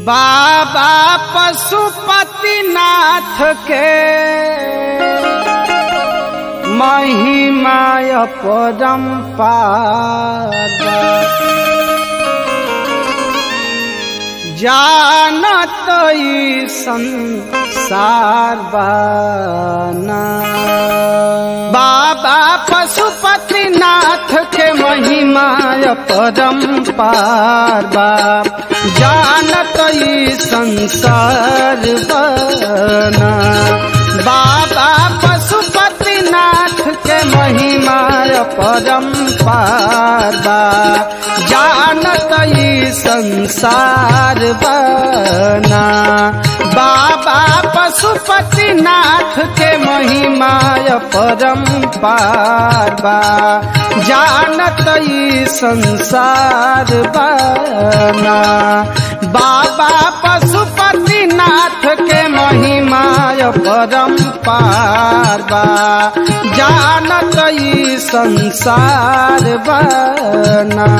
बाबा पशुपतिनाथ के महिमाय परम्पार जानत ई संसार बाना बाबा पशुपतिनाथ के महिमाय परम्पार बा जानत ई संसार बना बाबा पशुपतिनाथ के महिमाय परम्पार बा जानत ई संसार बना बाबा पशुपतिनाथ के महिमाय परम्पार बा जानत ई संसार बना बाबा पशुपतिनाथ के महिमाय परम्पार बा जानत ई संसार बना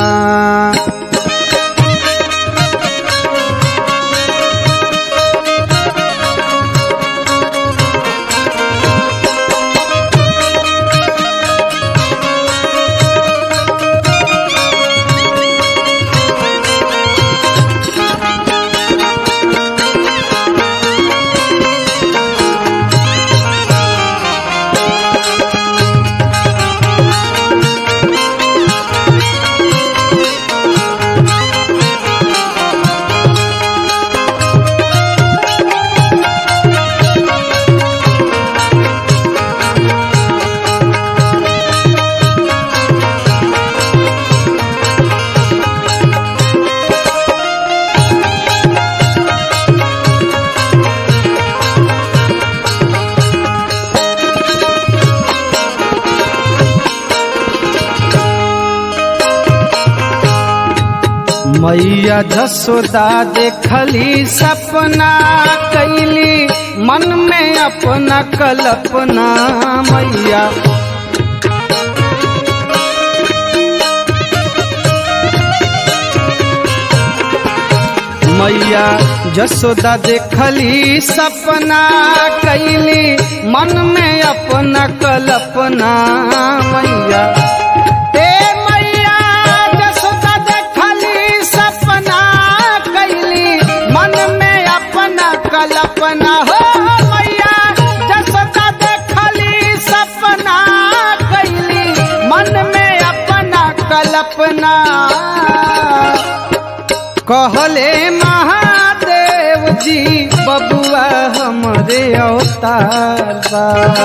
मैया जसोदा देखली सपना कैली मन में अपना कल्पना मैया मैया जसोदा देखली सपना कैली मन में अपना कल्पना मैया ए मैया जसोदा देखली सपना कैली मन में अपना कल्पना हो मैया जसोदा देखली सपना कैली मन में अपना कल्पना कहले महादेव जी बबुआ हमरे अवतार बा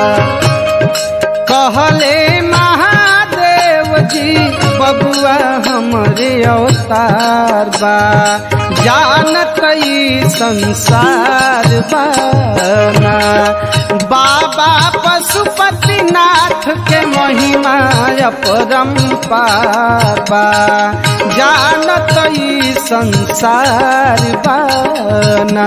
कहले महादेव जी बबुआ हमरे अवतार बा जानत ई संसार बाना बाबा पशुपतिनाथ के महिमा परम्पार बा जानत ई संसार बाना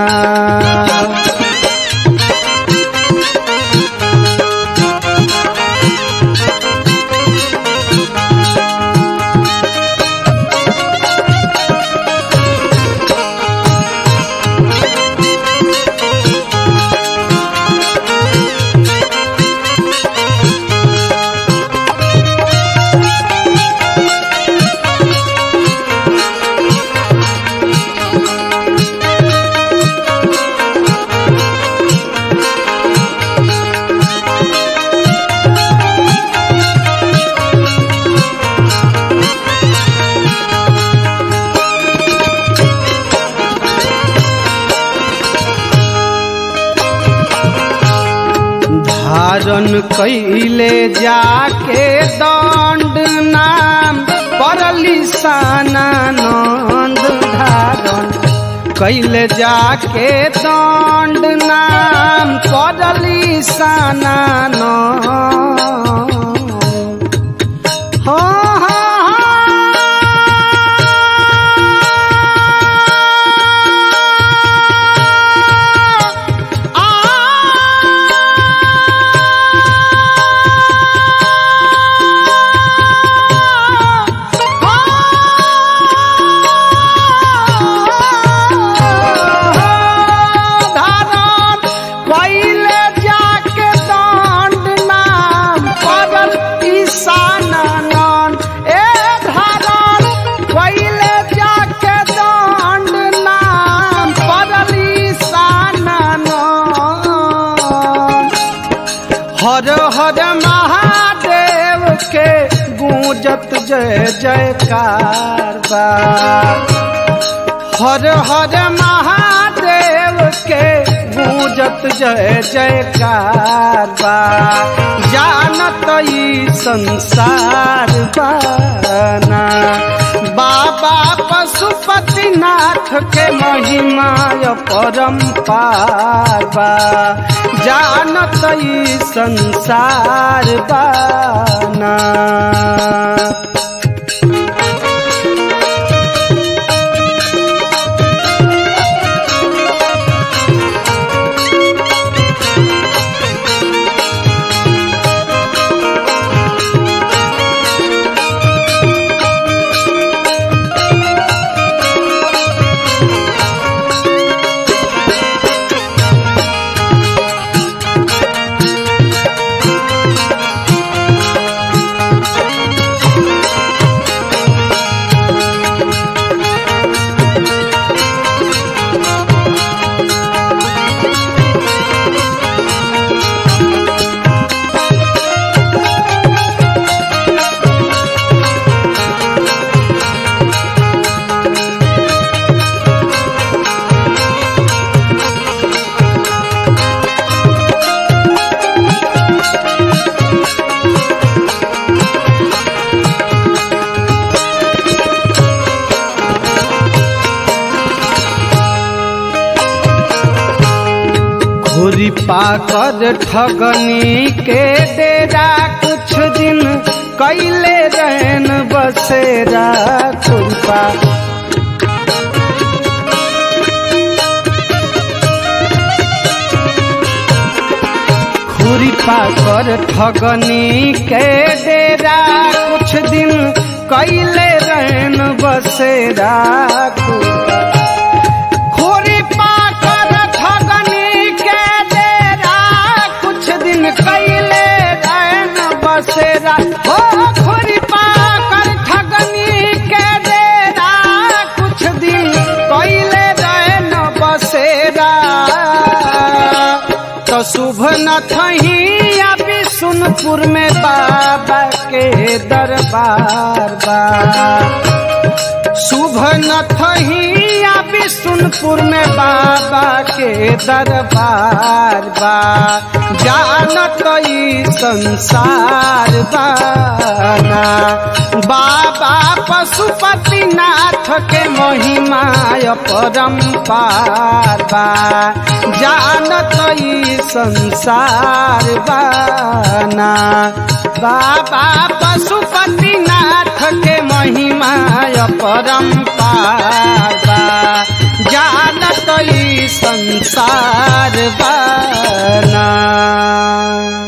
धारण कैले जाके दंड नाम परली सानंद धारण कैले जाके दंड नाम परली सानंद हाँ हाँ हाँ गूंजत जय जयकार बा हर हर महादेव के गूंजत जय जयकार बा जानत ई संसार बाना बाबा पशुपतिनाथ के महिमा परम्पार बा जानत ई संसार बाना घुरी पाकर ठगनी के डेरा कुछ दिन कैले रहन बसेरा खुरपा घुरी पाकर ठगनी के डेरा कुछ दिन कैले रहन बसेरा खुरपा खोरी पाकर ठगनी के डेरा कुछ दिन कैले रहन बसेरा हो खोरी पाकर ठगनी के डेरा कुछ दिन कैले रहन बसेरा तो शुभ न थही अभी सुनपुर में बाबा के दरबार बा शुभ न थही या विष्णुपुर में बाबा के दरबार बा जानत ई संसार बाना बाबा पशुपतिनाथ के महिमा परम्पार बा जानत ई संसार बाना बाबा पशुपतिनाथ के महिमा परम्पार बा जानत ई संसार बाना